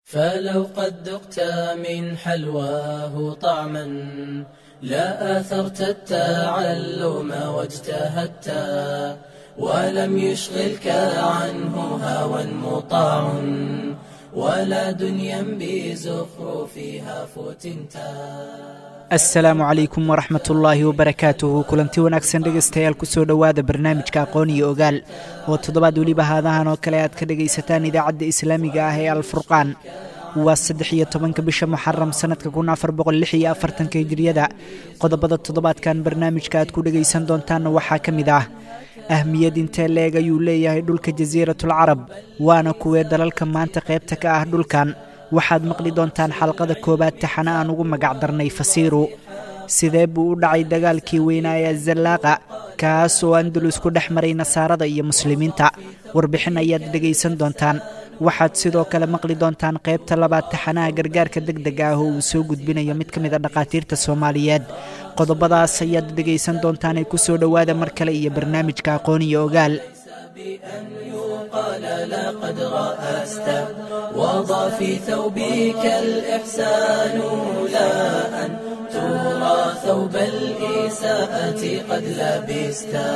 فلو قد ذقت من حلواه طعما لا آثرت التعلم واجتهدت ولم يشغلك عنه هوى مطاع ولا دنيا بزخرفها فتنتا asalaamu calaykum waraxmat ullaahi wabarakaatuhu kulanti wanaagsan dhegaystayaal kusoo dhowaada barnaamijka aqoon iyo ogaal oo toddobaad weliba haadahan oo kale aad ka dhegaysataan idaacadda islaamiga ah ee alfurqaan waa saddex iyo tobanka bisha muxaram sanadka kun afar boqol lix iyo afartanka hijiriyada qodobada toddobaadkan barnaamijka aad ku dhegaysan doontaanna waxaa ka mid ah ahmiyad intee leeg ayuu leeyahay dhulka jasiiratul carab waana kuwee dalalka maanta qaybta ka ah dhulkan waxaad maqli doontaan xalqada koowaad taxana aan ugu magac darnay fasiiru sidee buu u dhacay dagaalkii weynaa ee azallaaqa kaas oo andalus ku dhex maray nasaarada iyo muslimiinta warbixin ayaad dhegaysan doontaan waxaad sidoo kale maqli doontaan qaybta labaad taxanaha gargaarka deg dega ah oo uu soo gudbinayo mid ka mid a dhakhaatiirta soomaaliyeed qodobadaas ayaad dhegaysan doontaan ee ku soo dhowaada mar kale iyo barnaamijka aqoon iyo ogaal بأن يقال لقد رأست وضع في ثوبك الإحسان لا أن ترى ثوب الإساءة قد لبستا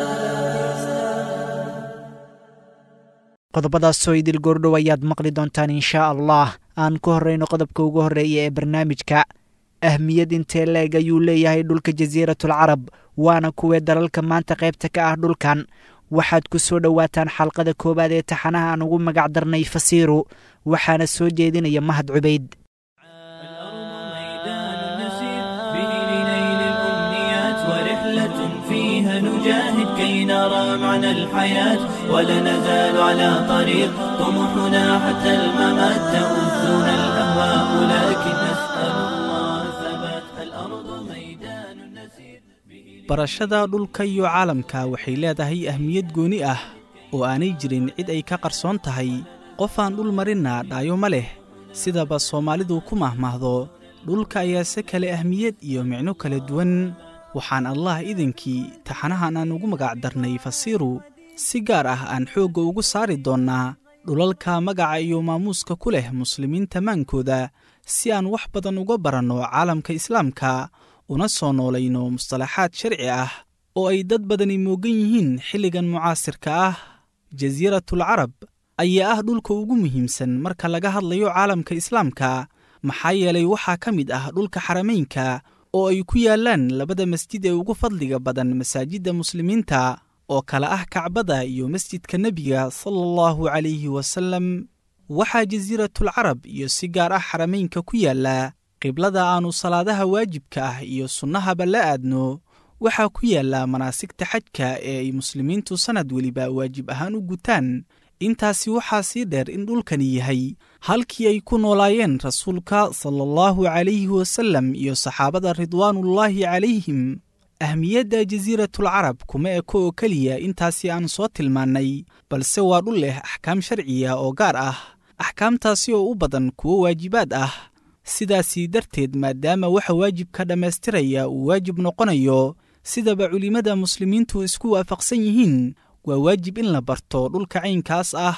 qodobadaasoo idil goordhow ayaad maqli doontaan inshaa allah aan ku horrayno qodobka ugu horreeya ee barnaamijka ahmiyad intee leeg ayuu leeyahay dhulka jasiiratul carab waana kuwee dalalka maanta qaybta ka ah dhulkan waxaad ku soo dhowaataan xalqada koowaad ee taxanaha aan ugu magac darnay fasiiru waxaana soo jeedinaya mahad cubayd فيها نجاهد كي نرى معنى الحياة ولا نزال على طريق طموحنا حتى الممات تؤذنا الأهواء لكن نسأل الله ثبات الأرض ميدان نسير barashada dhulka iyo caalamka waxay leedahay ahmiyad gooni ah oo aanay jirin cid ay ka qarsoon tahay qof aan dhul marinna dhaayo ma leh sidaba soomaalidu ku mahmaahdo dhulka ayaase kale ahmiyad iyo micno kala duwan waxaan allah idinkii taxanahan aan ugu magac darnay fasiiru si gaar ah aan xoogga ugu saari doonnaa dhulalka magaca iyo maamuuska ku leh muslimiinta maankooda si aan wax badan uga baranno caalamka islaamka una soo noolayno mustalaxaad sharci ah oo ay dad badani moogan yihiin xilligan mucaasirka ah jasiiratul carab ayaa ah dhulka ugu muhiimsan marka laga hadlayo caalamka islaamka maxaa yeelay waxaa ka mid ah dhulka xaramaynka oo ay ku yaallaan labada masjid ee ugu fadliga badan masaajidda muslimiinta oo kale ah kacbada iyo masjidka nebiga sala allahu calayhi wasallam waxaa jasiiratul carab iyo si gaar ah xaramaynka ku yaalla qiblada aannu salaadaha waajibka ah iyo sunnahaba la aadno waxaa ku yaalla manaasigta xajka ee ay muslimiintu sannad weliba waajib ahaan u gutaan intaasi waxaa sii dheer in dhulkani yahay halkii ay ku noolaayeen rasuulka sala allahu calayhi wasallam iyo saxaabada ridwaanullaahi calayhim ahmiyadda jasiiratul carab kuma eko oo keliya intaasi aan soo tilmaannay balse waa dhul leh axkaam sharciya oo gaar ah axkaamtaasi oo u badan kuwo waajibaad ah sidaasii darteed maadaama waxa waajibka dhammaystiraya uu waajib noqonayo sidaba culimmada muslimiintu isku waafaqsan yihiin waa waajib in la barto dhulka caynkaas ah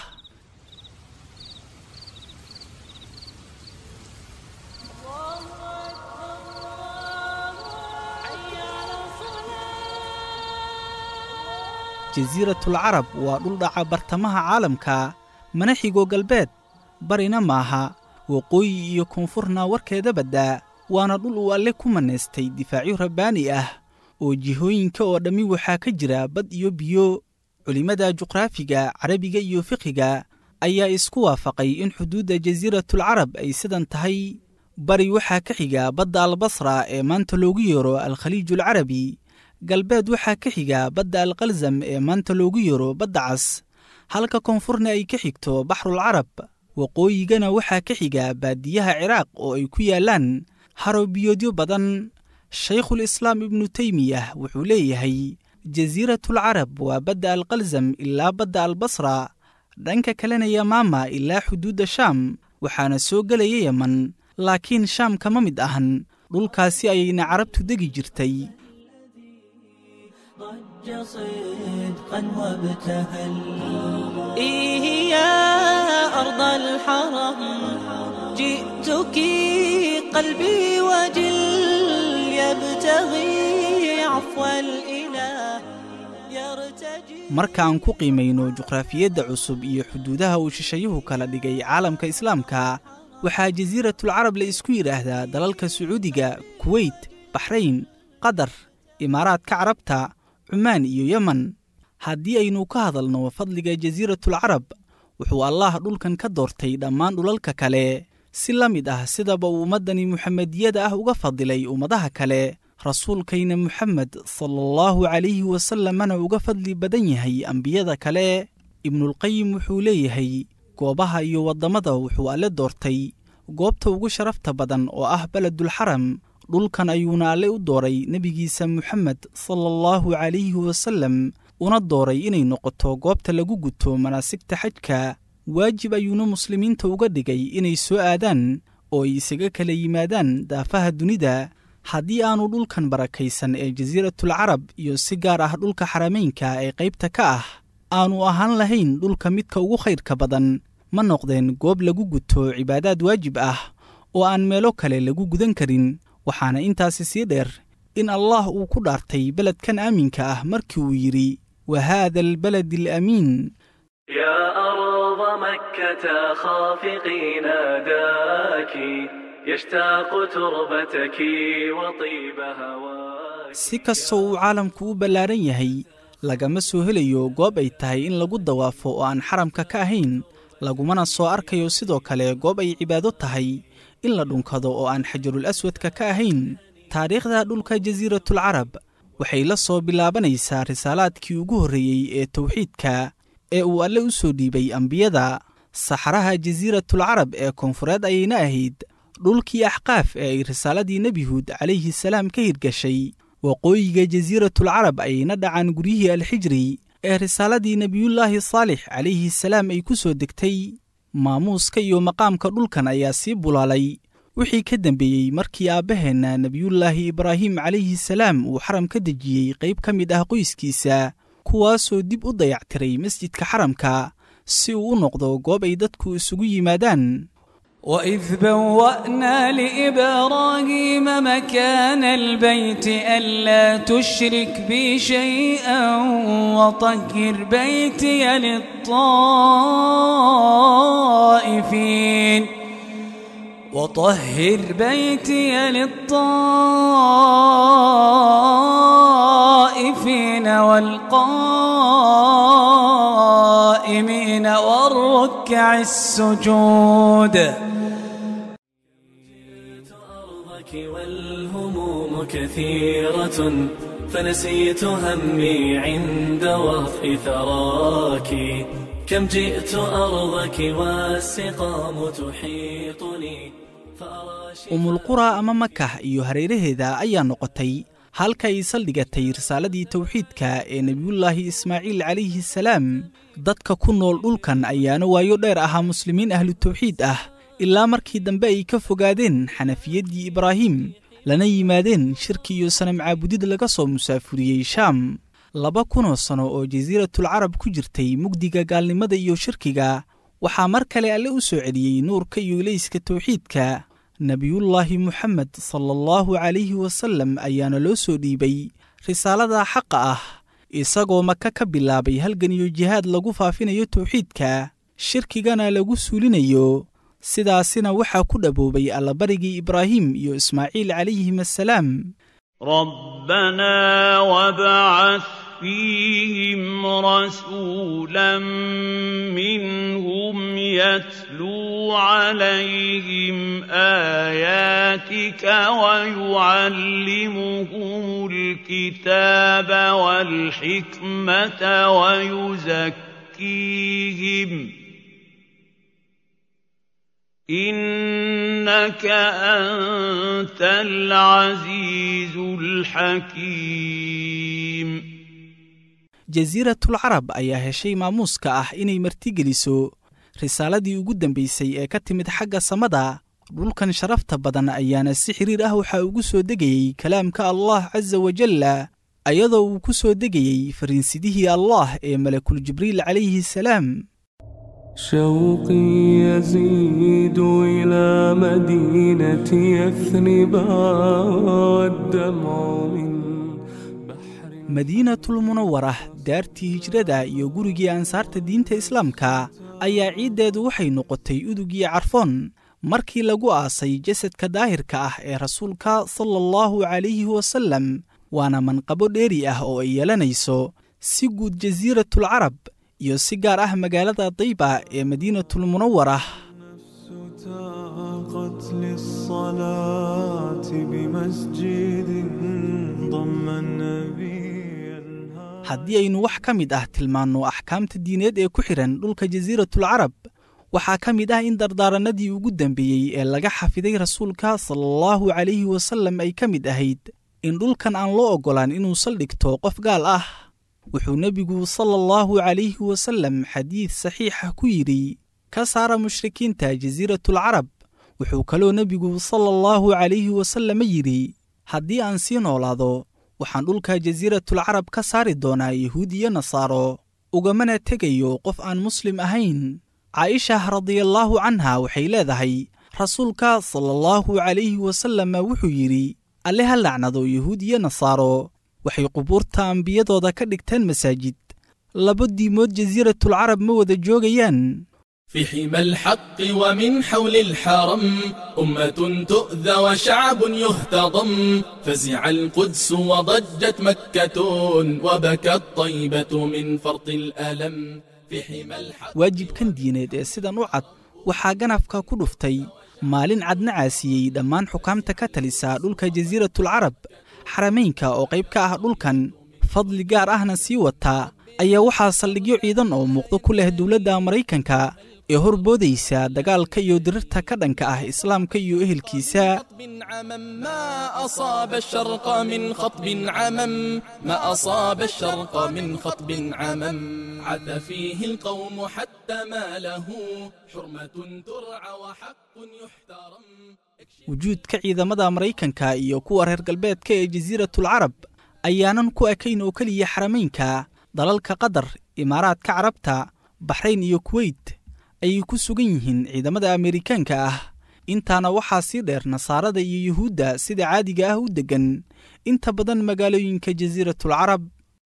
jasiiratul carab waa dhul dhaca bartamaha caalamka mana xigo galbeed barina maaha waqooyi iyo koonfurna warkeeda baddaa waana dhul uu alle ku mannaystay difaacyo rabbaani ah oo jihooyinka oo dhammi waxaa ka jira bad iyo biyo culimmada juqraafiga carabiga iyo fiqiga ayaa isku waafaqay in xuduudda jasiiratul carab ay sidan tahay bari waxaa ka xiga badda albasra ee maanta loogu yeero alkhaliiju alcarabi galbeed waxaa ka xiga badda alkalsam ee maanta loogu yeero badda cas halka koonfurna ay ka xigto baxrul carab waqooyigana waxaa ka xiga baadiyaha ciraaq oo ay ku yaallaan harobiyoodyo badan shaykhul islaam ibnu teymiyah wuxuu leeyahay jasiiratul carab waa badda alkalsam ilaa badda albasra dhanka kalena yamaama ilaa xuduudda shaam waxaana soo gelaya yeman laakiin shaam kama mid ahan dhulkaasi ayayna carabtu degi jirtay ضج صدقا وابتهل إيه يا أرض الحرم جئتك قلبي وجل يبتغي عفو الإله يرتجي marka aan ku qiimayno juqraafiyadda cusub iyo xuduudaha uu shishayuhu kala dhigay caalamka islaamka waxaa jasiiratulcarab la isku yidhaahdaa dalalka sacuudiga kuweyt baxrayn qatar imaaraadka carabta cumaan iyo yemen haddii aynu ka hadalno fadliga jasiiratulcarab wuxuu allaah dhulkan ka doortay dhammaan dhulalka kale si la mid ah sidaba uu ummaddani muxamediyada ah uga fadilay ummadaha kale rasuulkayna muxamed sala allahu calayhi wasallamana uga fadli badan yahay ambiyada kale ibnulqayim wuxuu leeyahay goobaha iyo waddamada wuxuu alle doortay goobta ugu sharafta badan oo ah beledulxaram dhulkan ayuuna alle u dooray nebigiisa muxamed sala allahu calayhi wasallam una dooray inay noqoto goobta lagu guto manaasigta xajka waajib ayuuna muslimiinta uga dhigay inay soo aadaan oo ay isaga kala yimaadaan daafaha dunida haddii aanu dhulkan barakaysan ee jasiiratulcarab iyo si gaar ah dhulka xarameynka ee qaybta ka ah aanu ahaan lahayn dhulka midka ugu khayrka badan ma noqdeen goob lagu guto cibaadaad waajib ah oo aan meelo kale lagu gudan karin waxaana intaasi sii dheer in allaah uu ku dhaartay beledkan aaminka ah markii uu yidhi wa haada albaladi alamiin يا أرض مكة خافقي ناداك يشتاق تربتك وطيب هواك si kastoo uu caalamku u ballaaran yahay lagama soo helayo goob ay tahay in lagu dawaafo oo aan xaramka ka ahayn lagumana soo arkayo sidoo kale goob ay cibaado tahay in la dhunkado oo aan xajarul aswadka ka ahayn taariikhda dhulka jasiiratulcarab waxay la soo bilaabanaysaa risaalaadkii ugu horreeyey ee tawxiidka ee uu alle u soo dhiibay ambiyada saxaraha jasiiratulcarab ee koonfureed ayayna ahayd dhulkii axqaaf ee ay risaaladii nebi huud calayhi salaam ka hirgashay waqooyiga jasiiratulcarab ayayna dhacaan guryihii alxijri ee risaaladii nebiyullaahi saalix calayhi salaam ay ku soo degtay maamuuska iyo maqaamka dhulkan ayaa sii bulaalay wixii ka dembeeyey markii aabbaheenna nebiyullaahi ibraahim calayhi salaam uu xaram ka dejiyey qayb ka mid ah qoyskiisa kuwaasoo dib u dayactiray masjidka xaramka si uu u noqdo goob ay dadku isugu yimaadaan وإذ بوأنا لإبراهيم مكان البيت ألا تشرك بي شيئا وطهر بيتي للطائفين وطهر بيتي للطائفين والقائمين والركع السجود أرضك والهموم كثيرة فنسيت همي عند وطء ثراك كم جئت أرضك والسقام تحيطني فأرى umulqura ama makah iyo hareeraheeda ayaa noqotay halka ay saldhigatay risaaladii tawxiidka ee nebiyullaahi ismaaciil calayhi salaam dadka ku nool dhulkan ayaana waayo dheer ahaa muslimiin ahlu tawxiid ah ilaa markii dambe ay ka fogaadeen xanafiyaddii ibraahim lana yimaadeen shirki iyo sanam caabudid laga soo musaafuriyey shaam laba kunoo sano oo jasiiratulcarab ku jirtay mugdiga gaalnimada iyo shirkiga waxaa mar kale alle u soo celiyey nuurka iyo ilayska tawxiidka nebiyullaahi muxamed sala allahu calayhi wasallam ayaana loo soo dhiibay risaalada xaqa ah isagoo maka ka bilaabay halgan iyo jihaad lagu faafinayo tawxiidka shirkigana lagu suulinayo sidaasina waxaa ku dhaboobay allabarigii ibraahim iyo ismaaciil calayhim assalaam ربنا وابعث فيهم رسولا منهم يتلو عليهم آياتك ويعلمهم الكتاب والحكمة ويزكيهم إنك أنت العزيز الحكيم jasiiratulcarab ayaa heshay maamuuska ah inay martigeliso risaaladii ugu dambaysay ee ka timid xagga samada dhulkan sharafta badan ayaana si xiriir ah waxaa ugu soo degayey kalaamka allah casa wajalla ayadoo uu ku soo degayey fariinsidihii allah ee malakul jibriil calayhi salaam شوقي يزيد إلى مدينة يثرب والدمع من madiinatul munawara daartii hijrada iyo gurigii ansaarta diinta islaamka ayaa ciiddeedu waxay noqotay udugii carfoon markii lagu aasay jasadka daahirka ah ee rasuulka sala allahu calayhi wasallam waana manqabo dheeri ah oo ay yeelanayso si guud jasiiratul carab iyo si gaar ah magaalada dayba ee madiinatul munawara تاقت للصلاة بمسجد ضم النبي haddii aynu wax ka mid ah tilmaanno axkaamta diineed ee ku xidhan dhulka jasiiratul carab waxaa ka mid ah in dardaarannadii ugu dambeeyey ee laga xafiday rasuulka sala allahu calayhi wasallam ay ka mid ahayd in dhulkan aan loo oggolaan inuu saldhigto qof gaal ah wuxuu nebigu sala allahu calayhi wasallam xadiid saxiixa ku yidhi ka saara mushrikiinta jasiiratul carab wuxuu kaloo nebigu sala allahu calayhi wasallam yidhi haddii aan sii noolaado waxaan dhulka jasiiratul carab ka saari doonaa yahuud iyo nasaaro ugamana tegayo qof aan muslim ahayn caa'isha radiallaahu canha waxay leedahay rasuulka sala allahu calayhi wasalama wuxuu yidhi alle ha lacnado yahuud iyo nasaaro waxay qubuurta ambiyadooda ka dhigteen masaajid laba diimood jasiiratul carab ma wada joogayaan في حمى الحق ومن حول الحرم أمة تؤذى وشعب يهتضم فزع القدس وضجت مكة وبكت طيبة من فرط الألم في حمى الحق waajibkan diineed ee sidan u cad waxaa ganafka ku dhuftay maalin cadna caasiyey dhammaan xukaamta ka talisa dhulka jasiiratul carab xaramaynka oo qayb ka ah dhulkan fadli gaar ahna sii wataa ayaa waxaa saldhigyo ciidan oo muuqdo ku leh dowladda maraykanka ee horboodaysa dagaalka iyo dirirta ka dhanka ah islaamka iyo ehelkiisa خطب عمم ما أصاب الشرق من خطب عمم ما أصاب الشرق من خطب عمم عث فيه القوم حتى ما له حرمة ترعى وحق يحترم wujuudka ciidamada maraykanka iyo kuwa reer galbeedka ee jasiiratul carab ayaanan ku ekayn oo keliya xaramaynka dalalka qatar imaaraadka carabta baxrayn iyo kuweyt ayay ku sugan yihiin ciidamada ameerikaanka ah intaana waxaa sii dheer nasaarada iyo yuhuudda sida caadiga ah u deggan inta badan magaalooyinka jasiiratul carab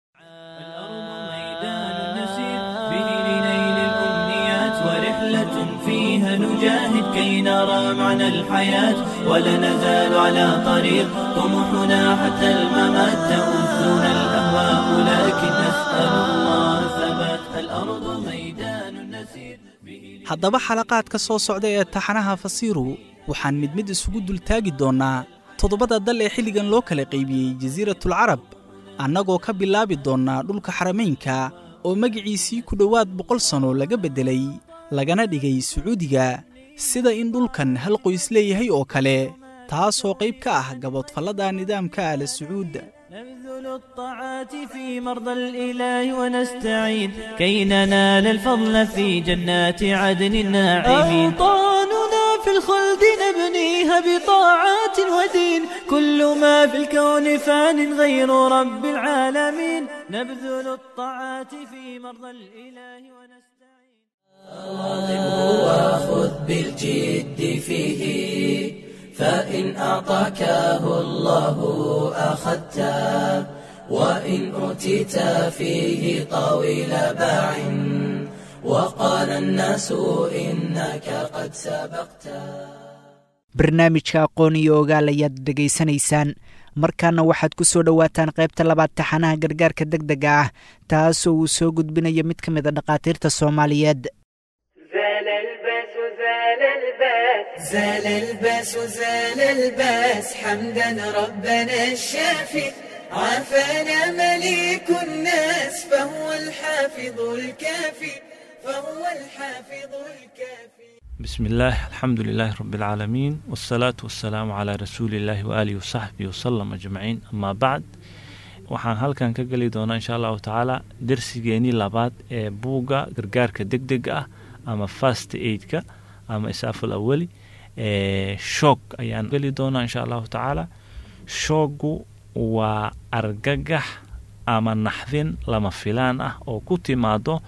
ميدان نسير به لنيل الأمنيات ورحلة فيها نجاهد كي نرى معنى الحياة ولا نزال على طريق طموحنا حتى الممات تؤذنا الأهواء لكن نسأل الله ثبات الأرض ميدان نسير به haddaba xalaqaadka soo socda ee taxanaha fasiiru waxaan mid mid isugu dultaagi doonnaa toddobada dal ee xilligan loo kala qaybiyey jasiiratul carab annagoo ka bilaabi doonnaa dhulka xaramaynka oo magiciisii ku dhowaad boqol sanno laga beddelay lagana dhigay sacuudiga sida in dhulkan hal qoys leeyahay oo kale taasoo qayb ka ah gaboodfallada nidaamka aala sacuud نبذل الطاعات في مرضى الإله ونستعين كي ننال الفضل في جنات عدن الناعمين أوطاننا في الخلد نبنيها بطاعات ودين كل ما في الكون فان غير رب العالمين نبذل الطاعات في مرضى الإله ونستعين وخذ بالجد فيه فإن أعطاكه الله أخذته وإن أوتيت فيه طويل باع وقال الناس إنك قد سبقت barnaamijka aqoon iyo ogaal ayaad dhegaysanaysaan markaana waxaad ku soo dhowaataan qaybta labaad taxanaha gargaarka deg dega ah taasoo uu soo gudbinayo mid ka mid a dhakhaatiirta soomaaliyeed زال الباس زال الباس زال الباس زال الباس حمدا ربنا الشافي عافانا مليك الناس فهو الحافظ الكافي فهو الحافظ الكافي بسم الله الحمد لله رب العالمين والصلاة والسلام على رسول الله وآله وصحبه وسلم أجمعين أما بعد waxaan halkan ka geli doonaa insha allahu tacaala darsigeenii labaad ee buugga gargaarka deg dega ah ama fast aidka ama isaaful awali shoog ayaan geli doonaa insha allahu tacaala shooggu waa argagax ama naxdin lama filaan ah oo ku timaado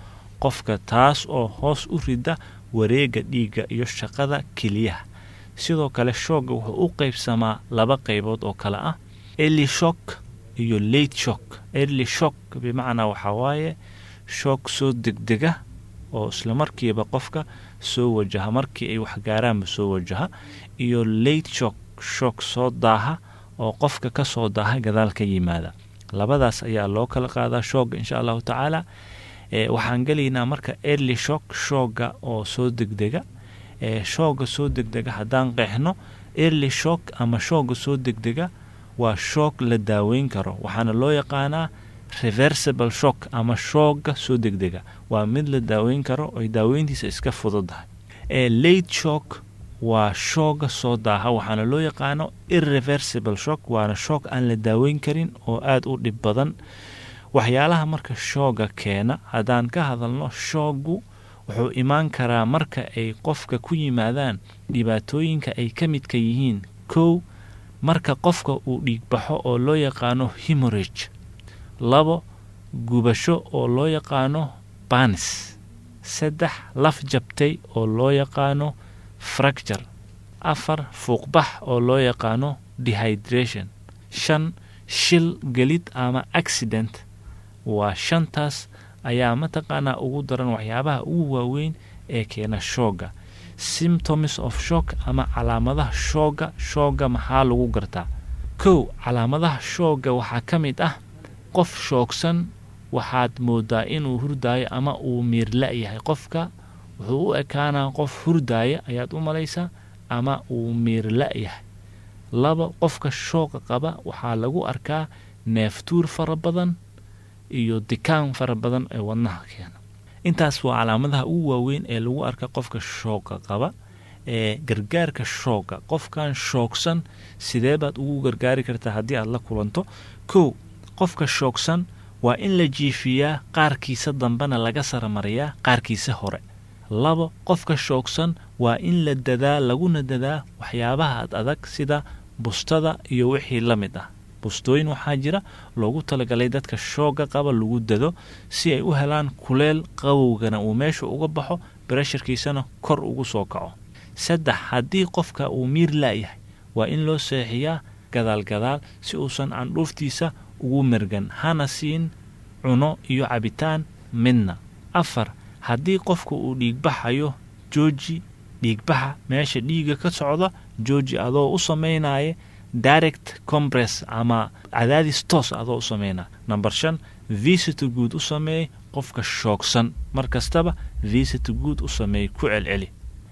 qofka taas oo hoos u rida wareega dhiigga iyo shaqada keliyaha sidoo kale shoogga wuxuu u qaybsamaa laba qaybood oo kale ah early shock iyo late shock early shock bimacnaa waxaa waaye shoog soo degdega oo islamarkiiba qofka soo wajaha markii ay waxgaaraanba soo wajaha iyo late shock shoog soo daaha oo qofka ka soo daaha gadaal ka yimaada labadaas ayaa loo kala qaadaa shoogga insha allahu tacaala waxaan gelaynaa marka early shock shoogga oo soo degdega shoogga soo degdega haddaan qeexno early shock ama shoogga soo degdega waa shoog la daaweyn karo waxaana loo yaqaanaa reversible shock ama shoogga soo degdega waa mid la daaweyn karo oy daaweyntiisa iska fududahay late shock waa shoogga soo daaha waxaana loo yaqaano irreversible shock waana shoog aan la daaweyn karin oo aada u dhib badan waxyaalaha marka shoogga keena haddaan ka hadalno shooggu wuxuu imaan karaa marka ay qofka ku yimaadaan dhibaatooyinka ay ka midka yihiin kow marka qofka uu dhiigbaxo oo loo yaqaano hemorage labo gubasho oo loo yaqaano banis saddex laf jabtay oo loo yaqaano fracture afar fuuqbax oo loo yaqaano dehydration shan shil gelid ama accident waa shantaas ayaa mataqaanaa ugu daran waxyaabaha ugu waaweyn ee keena shoogga symptoms of shock ama calaamadaha shoogga shoogga maxaa lagu gartaa kow calaamadaha shoogga waxaa ka mid ah qof shoogsan waxaad moodaa inuu hurdaayo ama uu miirla yahay qofka wuxuu u ekaanaa qof hurdaaya ayaad u malaysaa ama uu miirla yahay laba qofka shooqa qaba waxaa lagu arkaa neeftuur fara badan iyo dikaan fara badan ee wadnaha keena intaas waa calaamadaha ugu waaweyn ee lagu arka qofka shooqa qaba ee gargaarka shoogga qofkan shoogsan sidee baad ugu gargaari kartaa haddii aad la kulanto kow qofka shoogsan waa in la jiifiyaa qaarkiisa dambena laga saramariyaa qaarkiisa hore labo qofka shoogsan waa in la dadaa laguna dadaa waxyaabaha ad adag sida bustada iyo wixii la mid ah bustooyin waxaa jira loogu talagalay dadka shoogga qaba lagu dado si ay u helaan kuleel qabowgana uu meesha uga baxo barasharkiisana kor ugu soo kaco saddex haddii qofka uu miir laayahay waa in loo seexiyaa gadaalgadaal si uusan candhuuftiisa ugu mergan hana siin cuno iyo cabitaan midna afar haddii qofka uu dhiigbaxayo jooji dhiigbaxa meesha dhiiga ka socda jooji adoo u samaynaya direct compress ama cadaadis toos adoo u sameynaya number shan visito guud u sameey qofka shoogsan mar kastaba visito guud u sameey ku celceli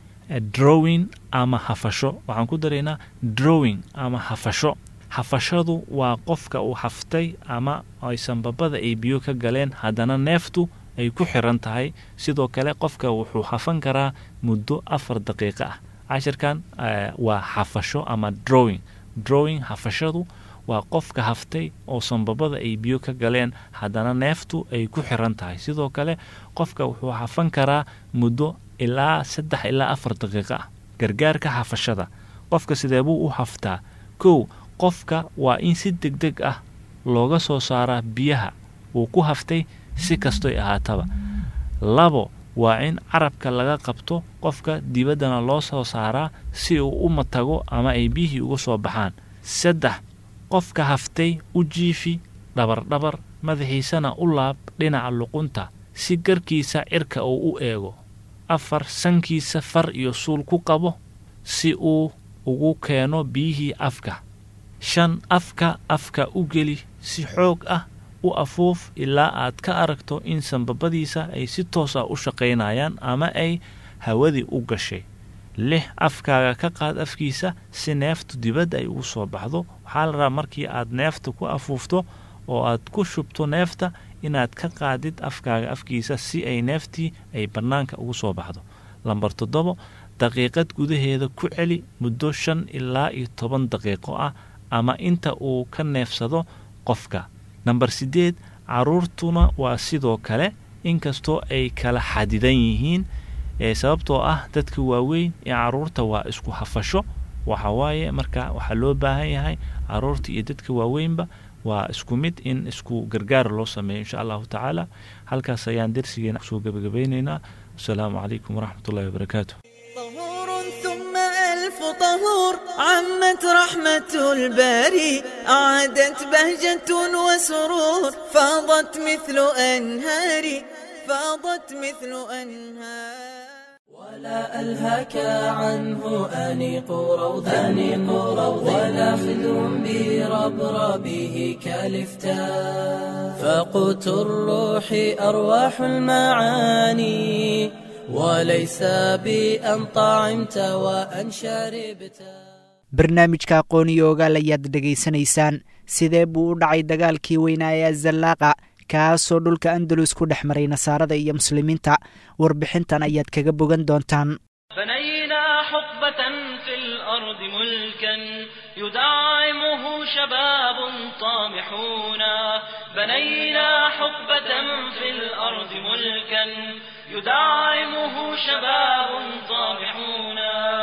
drowing ama hafasho waxaan ku daraynaa drowing ama hafasho hafashadu waa qofka uu haftay ama ay sanbabada ay biyo ka galeen haddana neeftu ay ku xiran tahay sidoo kale qofka wuxuu hafan karaa muddo afar daqiiqo ah cashirkan waa hafasho ama drowing drowing hafashadu waa qofka haftay oo sanbabada ay biyo ka galeen haddana neeftu ay ku xiran tahay sidoo kale qofka wuxuu hafan karaa muddo ilaa saddex ilaa afar daqiiqo ah gargaarka hafashada qofka sidee buu u haftaa kow qofka waa in si deg deg ah looga soo saaraa biyaha uu ku haftay si kastoy ahaataba labo waa in carabka laga qabto qofka dibaddana loo soo saaraa si uu u matago ama ay biyihii uga soo baxaan saddex qofka haftay u jiifi dhabardhabar madaxiisana u laab dhinaca luqunta si garkiisa cirka uu u eego afar sankiisa far iyo suul ku qabo si uu ugu keeno biyihii afka shan afka afka u geli si xoog ah u afuuf ilaa aad ka aragto in sanbabadiisa ay si toos ah u shaqaynayaan ama ay hawadii u gashay lix afkaaga ka qaad afkiisa si neeftu dibadda ay ugu soo baxdo waxaa la rabaa markii aad neefta ku afuufto oo aad ku shubto neefta inaad ka qaadid afkaaga afkiisa si ay neeftii ay bannaanka ugu soo baxdo lambar toddobo daqiiqad gudaheeda ku celi muddo shan ilaa iyo toban daqiiqo ah ama inta uu ka neefsado qofka namber siddeed caruurtuna waa sidoo kale inkastoo ay kala xadidan yihiin ee sababtoo ah dadka waaweyn ee caruurta waa isku hafasho waxa waaye marka waxaa loo baahan yahay caruurta iyo dadka waaweynba waa isku mid in isku gargaar loo sameeyo insha allahu tacaala halkaas ayaan dersigeena kusoo gebagabeyneynaa wasalaamu calaykum waraxmat ullahi wabarakaatu ثم ألف طهور عمت رحمة الباري أعادت بهجة وسرور فاضت مثل أنهار فاضت مثل أنهار ولا ألهك عنه أنيق روض أنيق روض ولا خدر بربربه كالفتاء فقوت الروح أرواح المعاني وليس بأن طعمت وأن شربت barnaamijka aqooniyo ogaal ayaad dhegaysanaysaan sidee buu u dhacay dagaalkii weynaa ee azallaaqa kaasoo dhulka andalus ku dhex maray nasaarada iyo muslimiinta warbixintan ayaad kaga bogan doontaan بنينا حقبة في الأرض ملكا يدعمه شباب طامحون بنينا حقبة في الأرض ملكا يدعمه شباب طامحون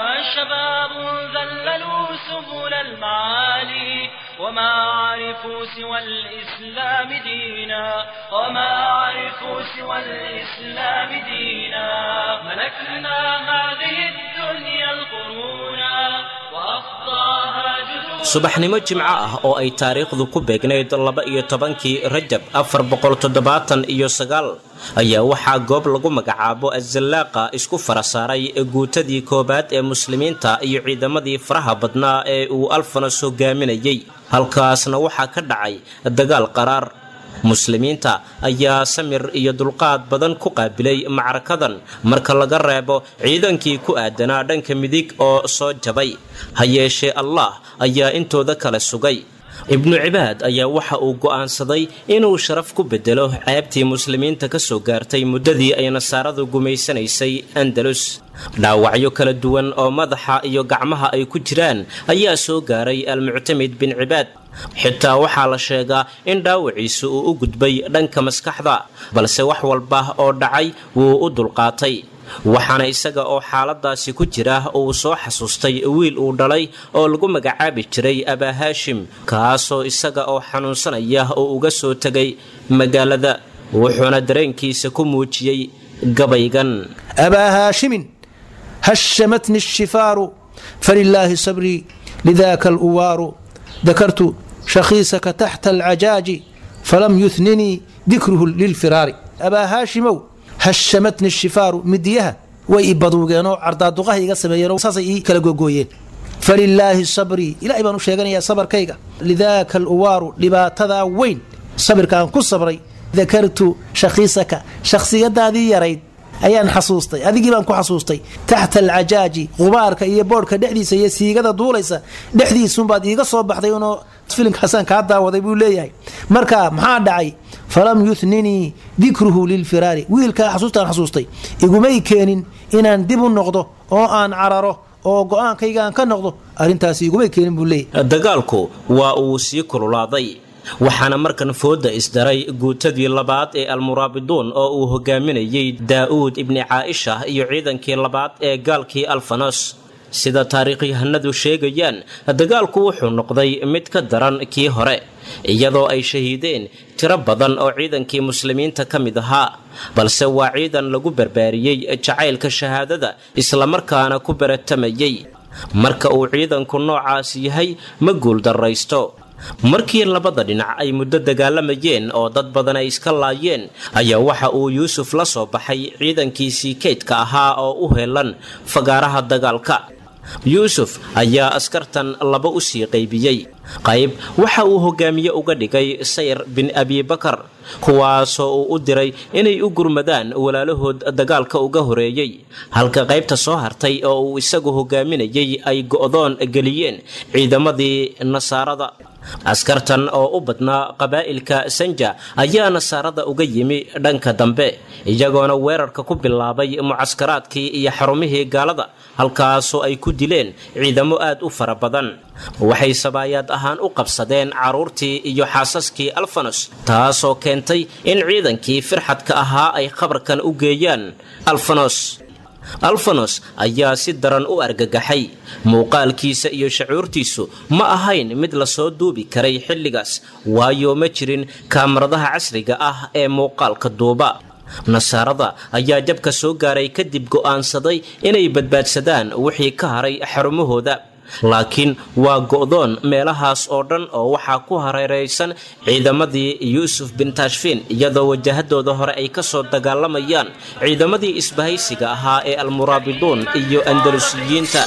شباب ذللوا سبل المعالي وما عرفوا سوى الإسلام دينا وما عرفوا سوى الإسلام دينا ملكنا هذه الدنيا القرونا وأفضاها جذور subaxnimo jimco ah oo ay taariikhdu ku beegnayd laba iyo tobankii rajab afar boqol toddobaatan iyo sagaal ayaa waxaa goob lagu magacaabo azallaaqa isku fara saaray guutadii koowaad ee muslimiinta iyo ciidamadii faraha badnaa ee uu alfanos hogaaminayay halkaasna waxaa ka dhacay dagaal qaraar muslimiinta ayaa samir iyo dulqaad badan ku qaabilay macrakadan marka laga reebo ciidankii ku aadanaa dhanka midig oo soo jabay ha yeeshee allah ayaa intooda kale sugay ibnu cibaad ayaa waxa uu go'aansaday inuu sharaf ku bedelo ceebtii muslimiinta ka soo gaartay muddadii ay nasaaradu gumaysanaysay andalus dhaawacyo kala duwan oo madaxa iyo gacmaha ay ku jiraan ayaa soo gaaray almuctamid bin cibaad xitaa waxaa la sheegaa in dhaawaciisu uu u gudbay dhanka maskaxda balse wax walba oo dhacay wuu u dulqaatay waxaana isaga oo xaaladaasi ku jira uu soo xasuustay wiil uu dhalay oo lagu magacaabi jiray abaa haashim kaasoo isaga oo xanuunsanaya oo uga soo tegay magaalada wuxuuna dareenkiisa ku muujiyey gabaygan أبا هاشم هشمتني الشفار فلله صبري لذاك الأوار ذكرت شخيصك تحت العجاج فلم يثنني ذكره للفرار أبا هاشم هشمتني الشفار مديها وإبضوغينو عردادوغاه إيغا سميينو ساسي إي كلا غوغويين فلله صبري إلهي بانو شيغانيا صبر كيغا لذاك الأوار لباتدا وين صبر كان كو صبري ذكرت شخيصك شخصيتادي يريد ayaan xasuustay adigii baan ku xasuustay taxta alcajaaji qubaarka iyo boodhka dhexdiisa iyo siigada duulaysa dhexdiisunbaad iiga soo baxday unoo filimkaasaan kaa daawaday buu leeyahay marka maxaa dhacay falam yuthninii dikruhu lilfiraari wiilkaa xasuustaan xasuustay igumay keenin inaan dib u noqdo oo aan cararo oo go-aankaygaan ka noqdo arrintaasi igumay keenin buu leeyahay dagaalku waa uu sii kululaaday waxaana markan fooda isdaray guutadii labaad ee almuraabiduun oo uu hogaaminayey daa'uud ibni caaisha iyo ciidankii labaad ee gaalkii alfanos sida taariikhyahanadu sheegayaan dagaalku wuxuu noqday mid ka daran kii hore iyadoo ay shahiideen tiro badan oo ciidankii muslimiinta ka mid ahaa balse waa ciidan lagu barbaariyey jacaylka shahaadada islamarkaana ku baratamayey marka uu ciidanku noocaas yahay ma guuldarraysto markii labada dhinac ay muddo dagaalamayeen oo dad badan ay iska laayeen ayaa waxa uu yuusuf la soo baxay ciidankiisii kaydka ahaa oo u heelan fagaaraha dagaalka yuusuf ayaa askartan laba u sii qaybiyey qayb waxa uu hogaamiye uga dhigay sayr bin abibakar kuwaasoo uu u diray inay u gurmadaan walaalahood dagaalka uga horeeyey halka qaybta soo hartay oo uu isagu hogaaminayay ay go'doon geliyeen ciidamadii nasaarada askartan oo u badnaa qabaa'ilka sanja ayaa nasaarada uga yimi dhanka dambe iyagoona weerarka ku bilaabay mucaskaraadkii iyo xarumihii gaalada halkaasoo ay ku dileen ciidamo aad u fara badan waxay sabaayaad ahaan u qabsadeen carruurtii iyo xaasaskii alfanos taasoo keentay in ciidankii firxadka ahaa ay khabarkan u geeyaan alfanos alfanos ayaa si daran u argagaxay muuqaalkiisa iyo shacuurtiisu ma ahayn mid lasoo duubi karay xilligaas waayo ma jirin kaamaradaha casriga ah ee muuqaalka duuba nasaarada ayaa jabka soo gaaray kadib go'aansaday inay badbaadsadaan wixii ka haray xarumahooda laakiin waa go'doon meelahaas oo dhan oo waxaa ku hareeraysan ciidamadii yuusuf bin tashfiin iyadoo wajahadooda hore ay ka soo dagaalamayaan ciidamadii isbahaysiga ahaa ee almuraabiduun iyo andalusiyiinta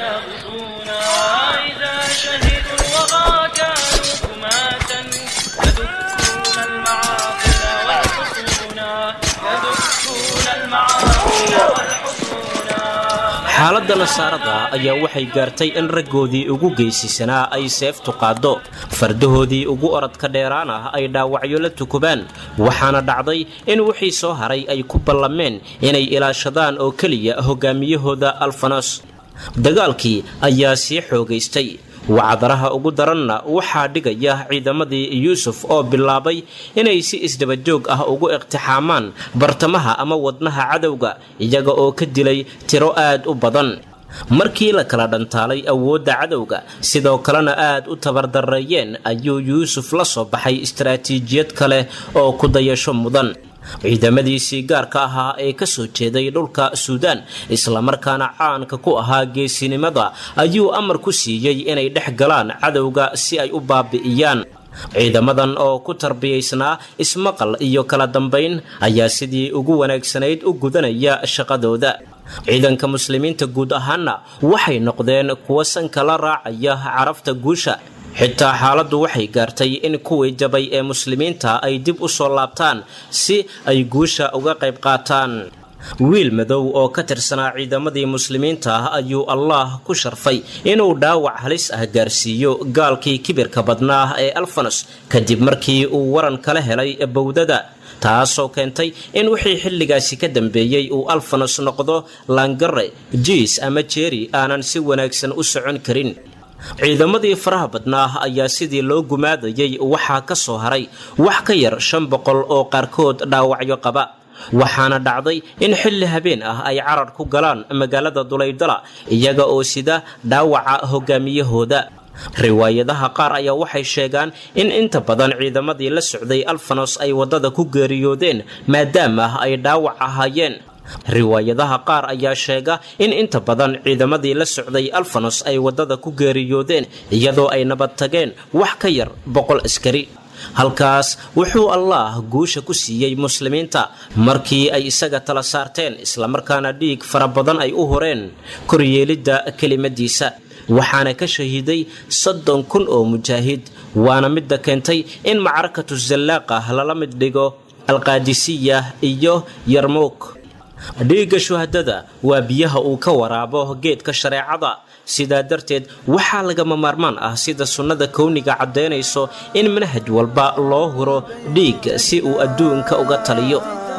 xaaladda nasaarada ayaa waxay gaartay in raggoodii ugu geysisanaa ay seeftu qaaddo fardahoodii ugu oradka dheeraan ah ay dhaawacyo la tukubaan waxaana dhacday in wixii soo haray ay ku ballameen inay ilaashadaan oo keliya hogaamiyahooda alfanos dagaalkii ayaa sii xoogaystay wacdaraha ugu daranna waxaa dhigaya ciidamadii yuusuf oo bilaabay inay si isdabajoog ah ugu iqtixaamaan bartamaha ama wadnaha cadowga iyaga oo ka dilay tiro aad u badan markii la kala dhantaalay awoodda cadowga sidoo kalena aad u tabardareeyeen ayuu yuusuf la soo baxay istaraatiijiyad kale oo ku dayasho mudan ciidamadiisii gaarka ahaa ee ka soo jeeday dhulka suudaan islamarkaana caanka ku ahaa geesinimada ayuu amar ku siiyey inay dhex galaan cadowga si ay u baabi'iyaan ciidamadan oo ku tarbiyaysnaa ismaqal iyo kala dambayn ayaa sidii ugu wanaagsanayd u gudanaya shaqadooda ciidanka muslimiinta guud ahaanna waxay noqdeen kuwa sanka la raacaya carafta guusha xitaa xaaladdu waxay gaartay in kuwii jabay ee muslimiinta ay dib u soo laabtaan si ay guusha uga qayb qaataan wiil madow oo ka tirsanaa ciidamadii muslimiinta ah ayuu allaah ku sharfay inuu dhaawac halis ah gaarsiiyo gaalkii kibirka badnaa ee alfanos kadib markii uu waran kala helay bowdada taasoo keentay in wixii xilligaasi ka dambeeyey uu alfanos noqdo langare jiis ama jeeri aanan si wanaagsan u socon karin ciidamadii faraha badnaa ayaa sidii loo gumaadayay waxaa ka soo haray wax ka yar shan boqol oo qaarkood dhaawacyo qaba waxaana dhacday in xilli habeen ah ay carar ku galaan magaalada dulaydala iyaga oo sida dhaawaca hogaamiyahooda riwaayadaha qaar ayaa waxay sheegaan in inta badan ciidamadii la socday alfanos ay waddada ku geeriyoodeen maadaama ay dhaawac ahaayeen riwaayadaha qaar ayaa sheega in inta badan ciidamadii la socday alfanos ay waddada ku geeriyoodeen iyadoo ay nabad tageen wax ka yar boqol askari halkaas wuxuu allaah guusha ku siiyey muslimiinta markii ay isaga tala saarteen islamarkaana dhiig fara badan ay u horeen koryeelidda kelimadiisa waxaana ka shahiiday soddon kun oo mujaahid waana midda keentay in macrakatu zallaaqa lala mid dhigo alqaadisiya iyo yarmuuk dhiigga shuhadada waa biyaha uu ka waraabo geedka shareecada sidaa darteed waxaa lagama maarmaan ah sida sunnada kowniga caddaynayso in manhaj walba loo huro dhiig si uu adduunka uga taliyo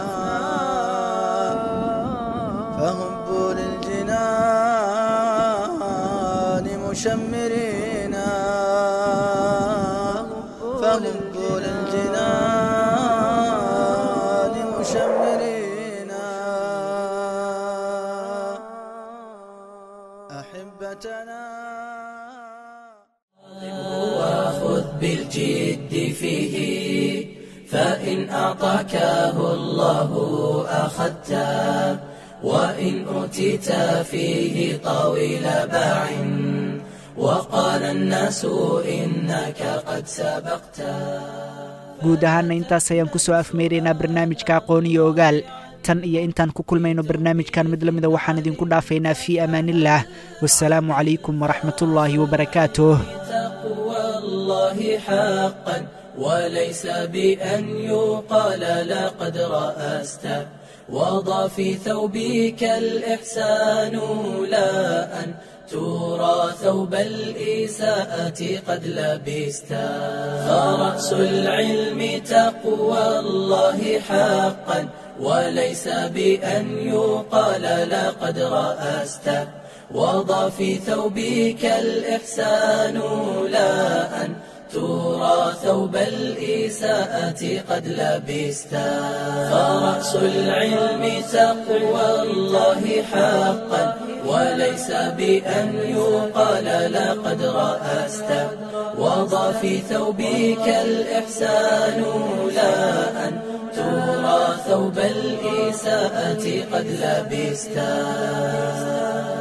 وخذ بالجد فيه فإن أعطاكه الله أخذته وإن أوتيت فيه طويل باع وقال الناس إنك قد سبقت guud ahaana intaas ayaan ku soo afmeyraynaa barnaamijka aqoon iyo ogaal tan iyo intaan ku kulmayno barnaamijkan mid lamida waxaan idinku dhaafaynaa fii amaanillaah wasalaamu calaykum waraxmatullaahi wabarakaatuh الله حقا وليس بأن يقال لقد رأست وضع في ثوبك الإحسان لا أن ترى ثوب الإساءة قد لبست فرأس العلم تقوى الله حقا وليس بأن يقال لقد رأست وضع في ثوبك الإحسان لا أن ترى ثوب الإساءة قد لبستا فرأس العلم تقوى الله حقا وليس بأن يقال لقد رأست وضع في ثوبك الإحسان لا أن ترى ثوب الإساءة قد لبستا